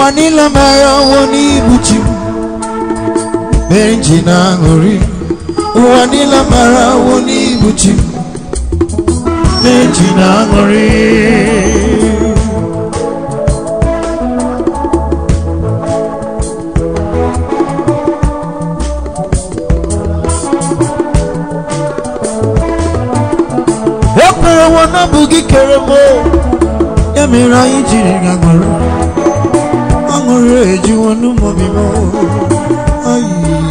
ụwa niile mara ọnwụ n'ibu chi m mere m ji na-aṅụrị ụwa niile mara ọnwụ n'ibu chi m mere m ji na-aṅụrị ekwere nwa na bụ gị kere m o. ya mere anyị jiri aṅụrị aṅụrị ejiwo n'ụmụbi m ayi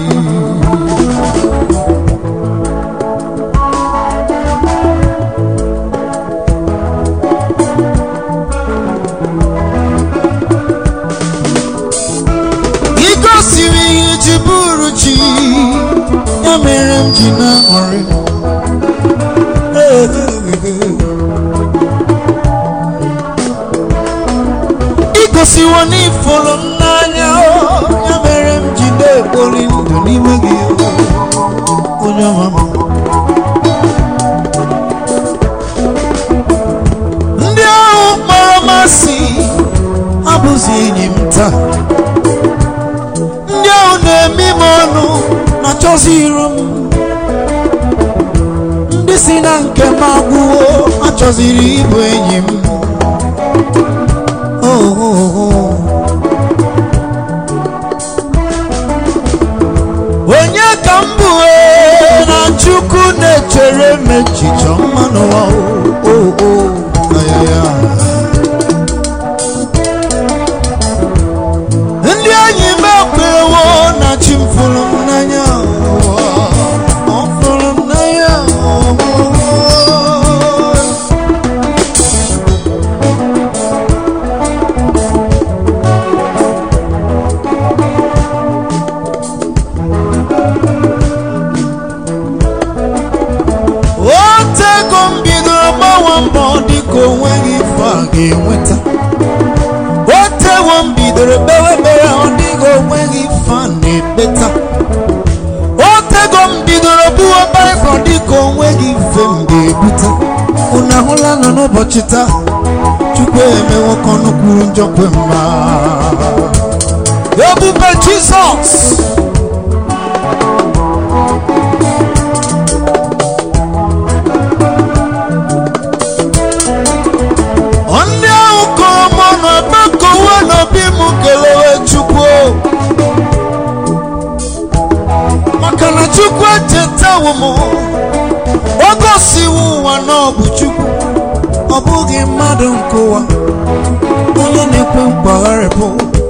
igosiri ihe ji bụrụ chi ya mere m ji na-aṅụrị igosiwo n'ifụrụ m n'anya o, ya mere m ji na-ekpori ndụ n'ime gị o, onye ọma m ndị ahụ kpọrọ masị abụzi enyi m taa ndị ahụ na-eme m ọnụ na chọzi iru m ndị si na nke m agwụwo achọziri ịbụ enyi m Oh, oh, oh. onye ka m bụ ee, na chukwu na-echere m echiche ọma n'ụwa o, o, o, ayaya. ndị enyi m ekwerewo na chi m fụrụ m n'anya ụwa. ọ fụrụ m n'anya ụwa. otego m bidoro gbawa mbọ dịka onweghị ife a ga-enweta otewo m bidoro kpewe ekpere ọ dịka onweghị ife a na-ekpeta otego m bidoro buwe baịbụl ọ dịka onweghị ife m ga-ebute unu ahụla nọ n'ụbọchị taa chukwu emewo ka ọnụ kwuru njọ kwe mma ebube jizọs ndị ahụ kọrọ m ọnụ ebe kowe n'obi m kelewe chukwu maka na chukwu echetawo m o gosiwo ụwa na ọ bụ chukwu ọ bụghị mmadụ nke ụwa onye na-ekwe mkpagharịpụ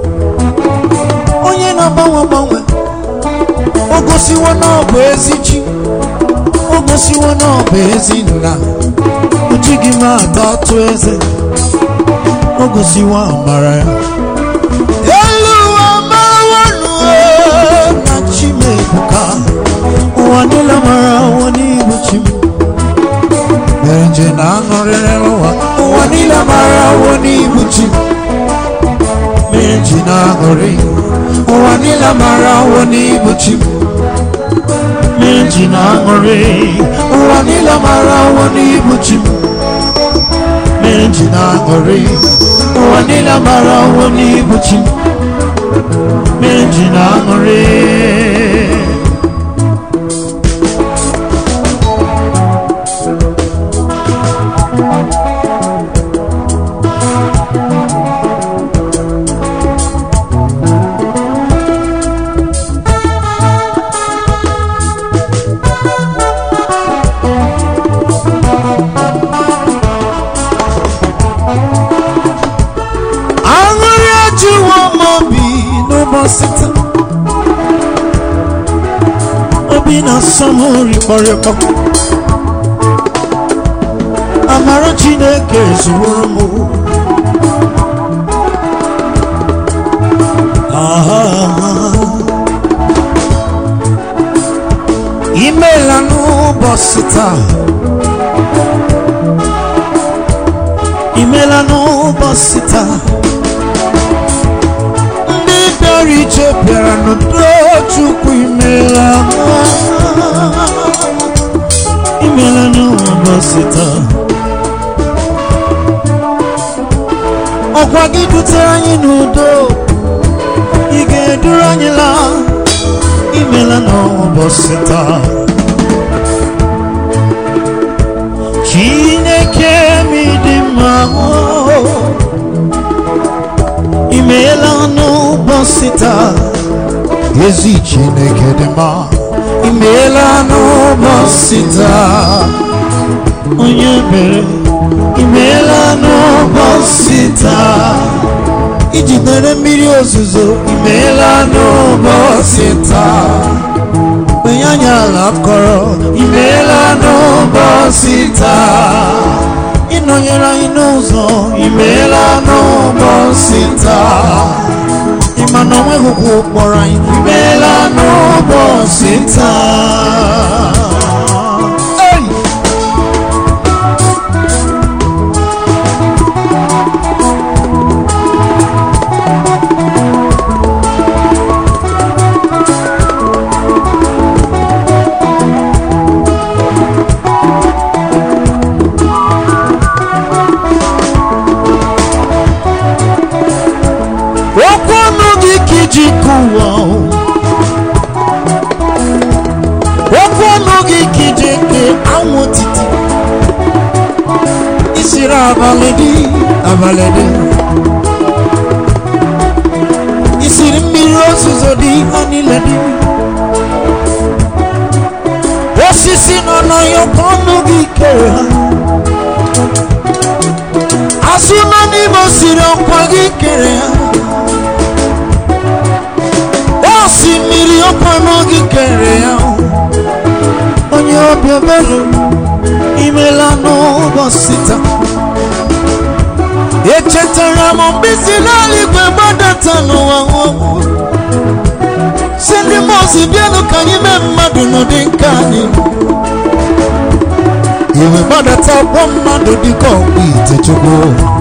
onye na-agbanwe agbanwe o gosiwo na ọ bụ ezi chi o gosiwo na ọ bụ ezi nna o jighị m ata atụ eze o gosiwo amara ya elu ụwa marawanụ na chimebuka ụwa niile mara ụwa n'ibu chi m mere nje na aṅụrịrị ụwa ụwa niile mara ụwa n'ibu chi m mere nji na aṅụrị ụwa niile mara ụwa n'ibu chi m mere nji na aṅụrị ụwa niile mara ụwa n'ibu chi m mere nji na aṅụrị ụwa niile mara ụwa n'ibu chi m mere nji na aṅụrị aṅụrị ajụwo m obi n'ụbọchị taa obi na-asọ m rikpọrịkpọ amara chineke zuworo m Ah. imeela n'ụbọchị taa imeela n'ụbọchị taa ndị bịara ije bịara n'udo chukwu imeela imeela n'ụbọchị taa ọkwa gị dutere anyị n'udo duru anyị laa imela n'ụbọchị taa chineke m dị mma imeela n'ụbọchị taa ezi chineke dị mma imeela n'ụbọchị taa onye mere imeela n'ụbọchị taa ijidere mmiri ozuzo imeela n'ụbọchị taa onye anyị ala kọrọ imeela n'ụbọchị taa ịnọnyere anyị n'ụzọ imeela n'ụbọchị taa ịma na onweghị ụkwụ kpọrọ anyị imeela n'ụbọchị taa Hey! okwu ọnụ gị ka iji kụwa okwu ọnụ gị ka iji ke anwụ otiti isiri abalị dị abalị dị isiri mmiri ozuzo dị ha niile dị osisi nọ n'ọyọkọ ọnụ gị kere ha azụ nọ n'ime osiri ọkwa gị kere ha osimiri ọkwanụ gị kere ya onye obi ebere imela n'ụbọchị taa echetara m mgbe si n'eluigwe gbadata n'ụwa nwụọ si ndị mmụọzi bịanụ ka anyị mee mmadụ n'ụdị nke anyị iwe gbadata ọgbọ mmadụ dịka ọkpụ ite chukwu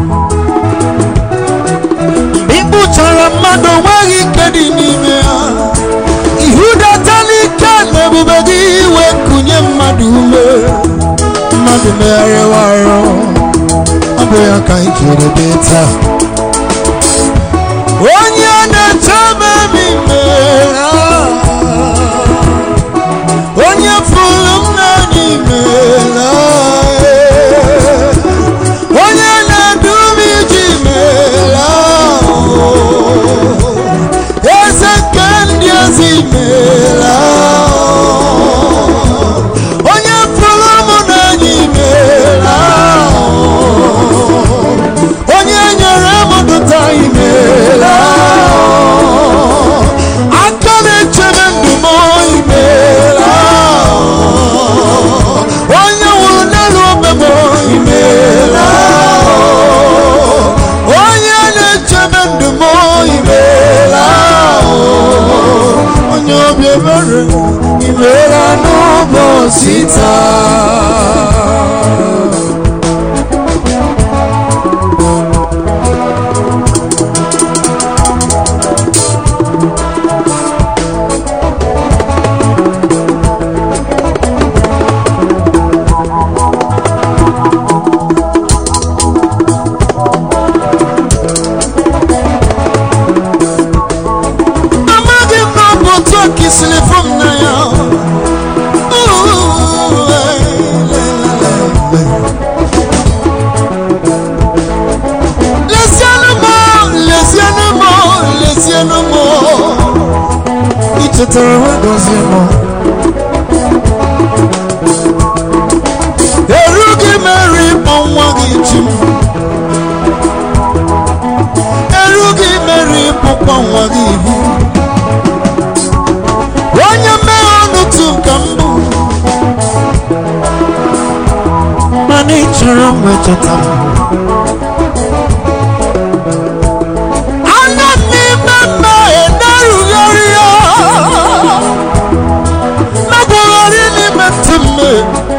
ịkpụchara mmadụ onweghị ike dị n'ime ya ihudata n'ike na ebube gị iwe kụnye mmadụ ume mmadụ megharịwa arụ ọ bụ ya ka anyị jiri dị taa onye na-eche memi mere onye fụrụ m n'anya imela onye na-edu m iji meela eze nke ndị ezi meela onye fụrụ m n'anya imela onye nyere m dụta imela aka na-echebe ndụ m imela onye nwụrụ n'elu obe m imela onye na-echebe ndụ m imela onye obi ebere imela n'ụbọchị taa amaghị m na ọ bụ otu a ka isiri fụ m n'anya lezienụ m lezienụ m lezienụ m ị chetara ha gọzie m erughị m eru ịkpọ nwa gị chi m erughị m eru ịkpọkwa nwa gị ihu onye mmehie ọnụtụ ka mbụ mana ị chọrọ m echeta m anya m n'ime mmehie na-erugharị ya na-agwagharị n'ime ntị mmehie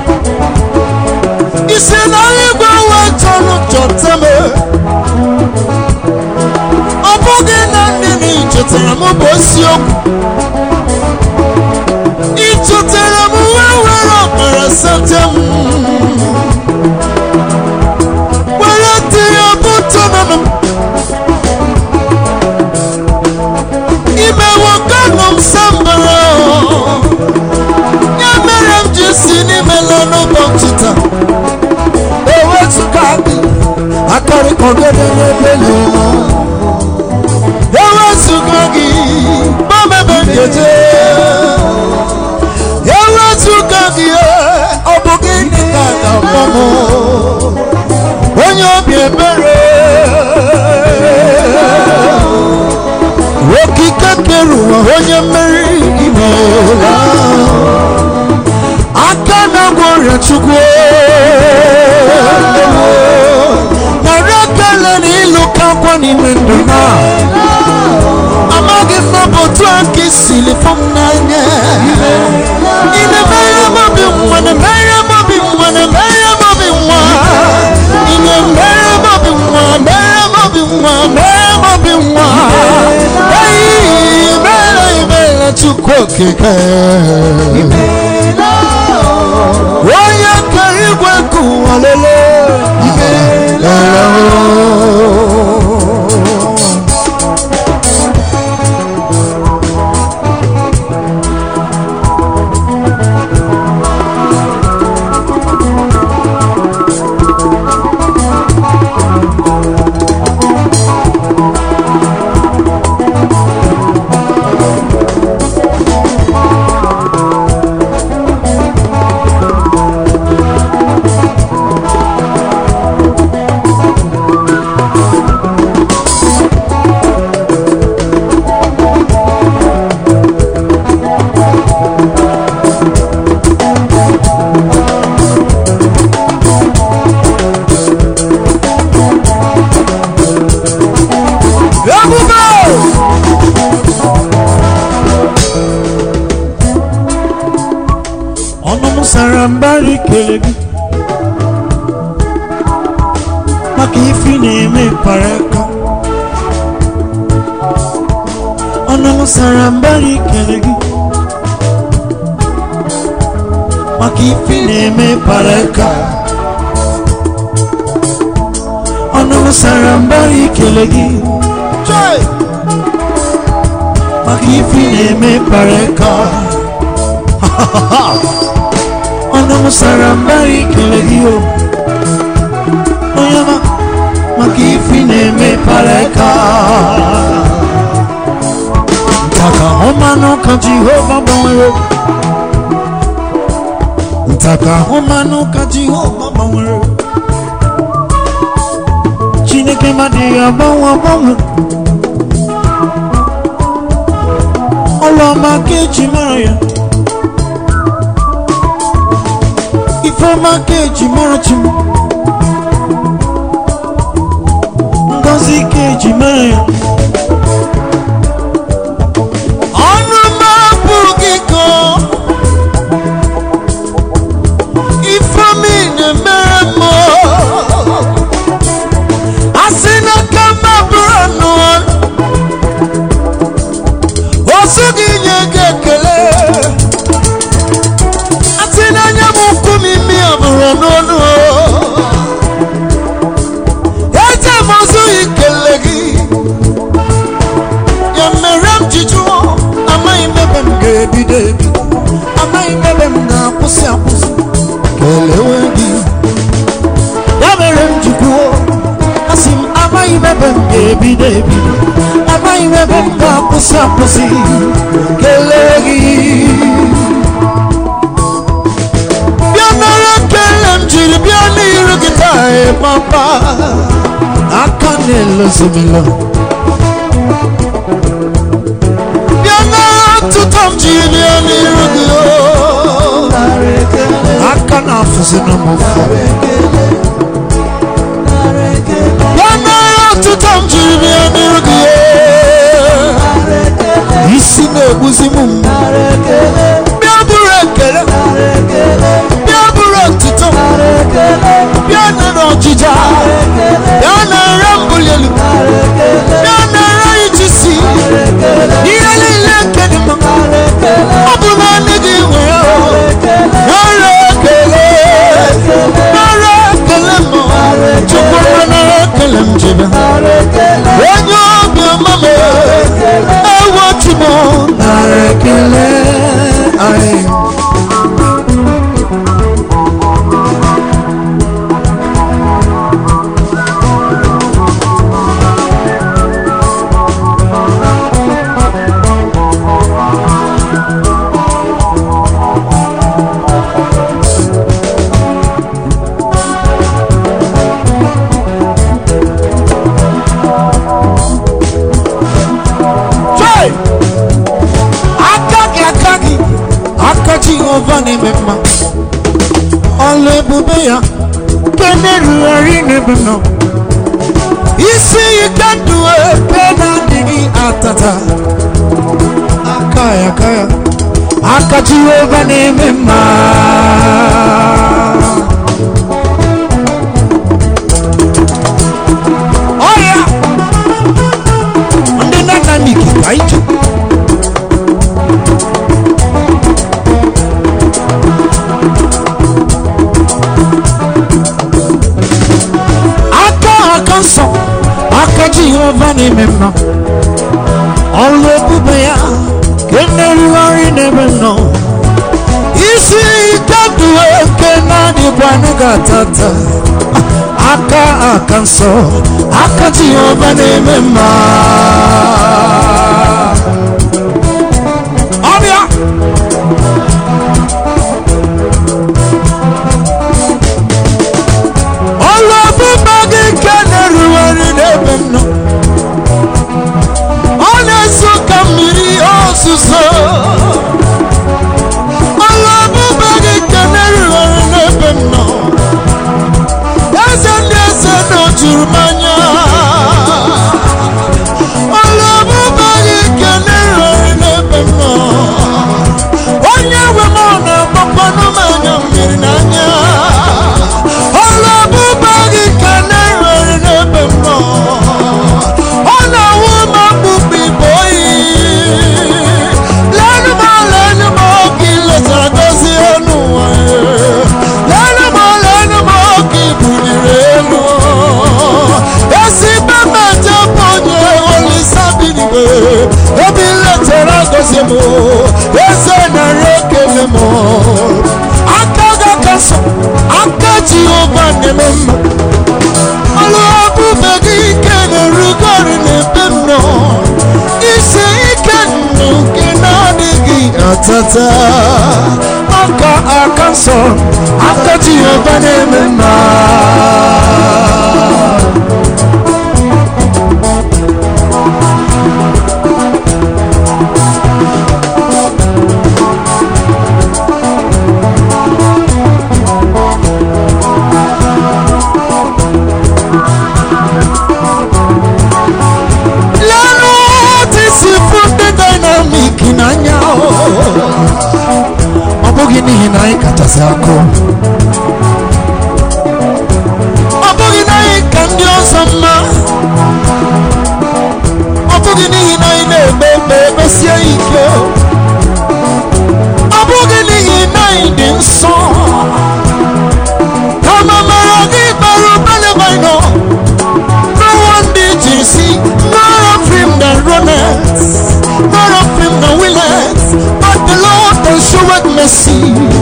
isi na igwe wee chọrọ chọta m ọ bụghị na ndị na ichetara m bụ isiokwu ịchọtara m wee were ọbara sete m were tinye bụtọ nọ m imewe ọgọdọ n'ebele nọ ewezụga gị mamebe nkete ewezụga gị ọ bụ gịnị ka ga-akpọ m onye obi ebere okike kere ụwa onye mmeri imeela aka na-agwọ ọrịa chukwu nara ekele na ịlụ ka akwa n'ime ndụ na amaghị m na ọ bụ otu a ka isili fụ m n'anya ị na-emere m obi nwa na-emere m obi nwa na-emere m obi nwa ị na-emere m obi nwa mere m obi nwa mere m obi nwa eyi mere imere chukwu okike onye kere igwe ka ụwa lelee ebube ọnụ m sara mbara ikele gị maka ife ị na-eme para aka ọnụ m sara mbara ikele gị maka ife ị na-eme para aka ọnụ m sara mbara ikele gị Joy! maka ife ị na-eme para aka ọnụ m sara mbara ikele gị o onye ọma maka ife ị na-eme para aka ntaka ahụmanụ ka jehova gbanwere ntaka ahụmanụ ka jehova gbanwere chineke madịghị agbanwe agbanwe ọlụọma ka eji mara ya ifeọma ka eji mara chi m ngozi ka eji mara ya ọnụ m abụghị ka ifeọma ị na-emere m asị n'aka m abụrụ anụ osu gị nye gị ekele asị n'anya m ukwu m imi abụrụ n'ọnụ eze m ozughị ikele gị ya mere m ji jụọ amaghị m ebe m ga-ebido ebido amaghị m ebe m ga-akwụsị akwụsị kelewe gị ya mere m ji kwuo asị m amaghị m ebe m ga-ebido ebido amaghị m ebe m ga-akwụsị akwụsị kelee gị bịa nara ekele m jiri bịa n'iru gị taa ị papa aka na-elozomilo bịa nara ọtụtụ m jiri bịa n'iru gị o aka na-afụzina m ụfụ bịa nara ọtụtụ m jiri bịa n'iru gị o isi na-egbuzi m mgbu bịa bụrụ ekele bịa bụrụ otuto bịa nara ọjịja bịa nara mbuli elu bịa nara ijisi ihe niile nke dị mma ọ bụ naanị gị nwe ya nara ekele nara ekele m chukwu nara ekele m jebe onye obi ọma m ewo chimo nara ekele Hey! aka gị aka gị aka jehova na-eme mma ọlụ ebube ya nke na-erugharị n'ebe m nọ isi ike ndụ ebe na-adịghị atata aka ya aka ya aka jehova na-eme mma ọya ndị dynamic ka ije aka aka nsọ aka jehova na-eme mma ọlụ ebube ya ka na-erugharị n'ebe m nọ isi ike ndụ eke na-adịkwa n'oge atata aka aka nsọ aka jehova na-eme mma ọbịa ọlụ ebube gị nke na-erugharị n'ebe m nọ ọ na-eso ka mmiri ozuzo ọlụ ebube gị nke na-erugharị n'ebe m nọ eze ndị eze na o juru m anya ọlụ ebube gị nke na-erugharị n'ebe m nọ onye nwe m ọ na-agbakwanụ m anya mmiri n'anya ọlụ ebube gị ka na-erugharị n'ebe m nọ ọ na-awụ m akpụkpọ ibe oyi leenụ m leenụ m oge letara gozie elu ụwa leenụ m leenụ m oge buliri elu ezigbo mmeje bụ onye olisa binigwe ebe letara gozie m eze narị ekele m aka ga aka nsọ aka jehova na-eme mma ọlụ ebube gị ike na-erugori n'ebe m nọ isi ike ndụ gị na-adịghị atata aka aka nsọ aka jehova na-eme mma lẹ́nu ti si fún ndị dynamic n'anya o. ọ bụghị n'ihi na anyị kachasị akụ ọ bụghị na anyị ka ndị ọzọ mma ọ bụghị n'ihi na anyị na-egbe egbe ekpesie ike ọ bụghị n'ihi na anyị dị nsọ kama mara gị bara ụba n'ebe anyị nọ No one did you see, none of him that runneth, none of him that willeth, but the Lord that showeth mercy.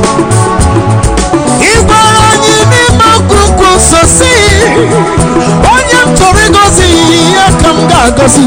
Ị gwara anyị n'ime akwụkwọ nsọ si, onye m chọrọ ịgọzi ya ka m ga-agọzi.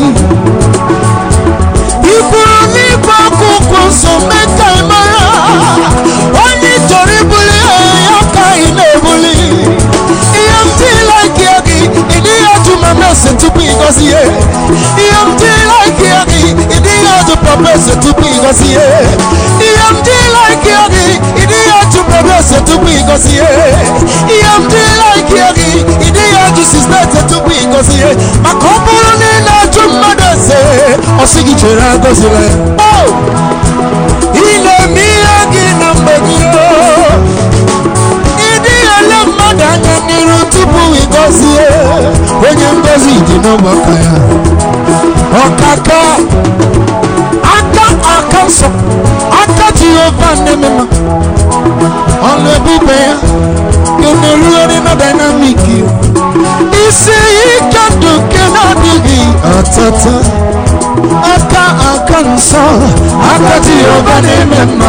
Ị kwuru n'ime akwụkwọ nsọ mee ka ị mara, onye ị chọrọ ibuli ya ka ị na-ebuli. Ihe m dịla gị gị, ị dịghị ajụ ma mese tupu ịgọzi ya. Ihe m dịla gị gị, ị dịghị ajụ papa ese tupu ịgọzi ya. Ihe m dịla gị gị, ị dịghị ajụ brọda ese tupu ịgọzi ya. Ihe m dịla gị gị, ị dịghị ajụ sista ese tupu ịgọzi ya. Maka ọ bụrụ na ị na-ajụ mmadụ ese, ọ sị gị chere agọzila ya. Oh! Ị na-eme ihe gị na mgbe gị oh! ịdị ele mmadụ anya n'iru tupu ịgọzie onye ngozi dị n'ọgbakọ ya ọkaka aka aka nsọ aka jehova na-emema ọlụ ebube ya ga-emerugharị na dynamic isi ike ndụ nke na-adịghị atata aka aka nsọ aka jehova na-eme mma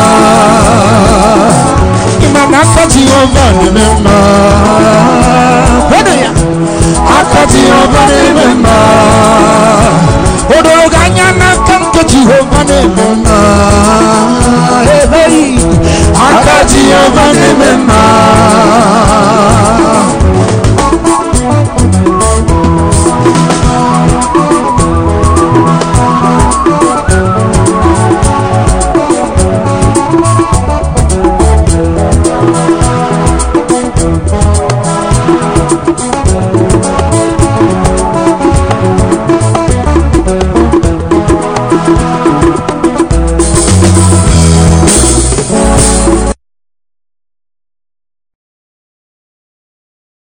ịma na aka jehova na-eme mma kwado ya aka jehova na-eme mma